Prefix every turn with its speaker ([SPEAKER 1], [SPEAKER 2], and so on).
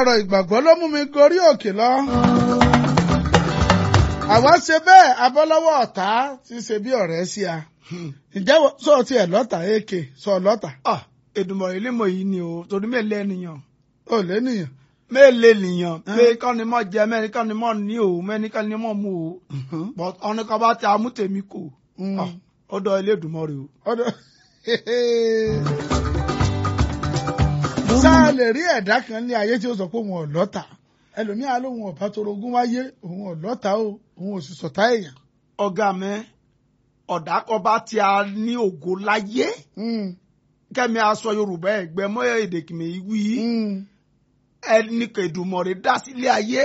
[SPEAKER 1] ọ̀rọ̀ ìgbàgbọ́ ló mú mi gorí òkè lọ. àwa ṣe bẹ́ẹ̀ abọ́lọ́wọ́ ọ̀tá ti ṣe bí ọ̀rẹ́ sí a. ǹjẹ́ sọ ti ẹ̀ lọ́tà èké sọ lọ́tà.
[SPEAKER 2] Ah, Èdùmọ̀ ilé mọ̀ yìí ni o torí mélòó ènìyàn
[SPEAKER 1] ò lé nìyàn.
[SPEAKER 2] mélòó ènìyàn pé kán ni mọ̀ jẹ mẹ́rin kán ni mọ̀ ní o mẹ́rin kán ni mọ̀ mú o but ọ̀nà kan bá ti amú tèmi kò Ah, ọ̀dọ̀ ilé Èdùmọ̀ rè o.
[SPEAKER 1] ọ̀dọ̀ sáà lè rí ẹ̀dá kan ní ayé tí ó sọ pé òun ò lọ́tà ẹlòmíà lóun ọ̀bá tó rogún wáyé òun ò lọ́tà o òun ò sì sọ̀tá èèyàn.
[SPEAKER 2] ọ̀gá mi ọ̀dà kan bá ti a ní ògo láyé kẹ́mi aṣọ Yorùbá ẹ̀gbẹ́ mọ́ èdè kìmẹ̀ wí ẹni kẹ̀dùmọ̀ rẹ̀ dá sílé ayé